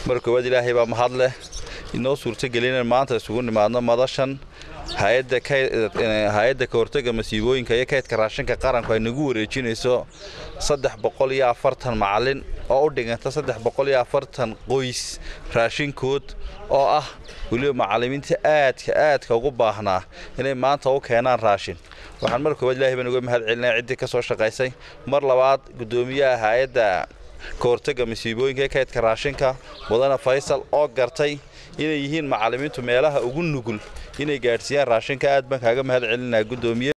mar koowaad ilaahay baa mahad leh inoo suurtagelin maanta isugu nimaadno madashan hay-adda ka hortega masiibooyinka iyo kaydka raashinka qaranku ay nagu wareejinayso saddex boqol iyo afartan macalin oo u dhiganta saddex boqol iyo afartan qoys raashinkood oo ah weliba macallimiinta aadka aadka ugu baahnaa inay maanta u keenaan raashin waxaan mar koowaad ilahay baan uga mahad celinaya ciddii ka soo shaqaysay mar labaad guddoomiyaha hay-adda ka hortega masiibooyinka ee kaydka raashinka mudane faysal oo gartay inay yihiin macallimiintu meelaha ugu nugul inay gaadhsiiyaan raashinka aad baan kaaga mahad celinaya guddoomiye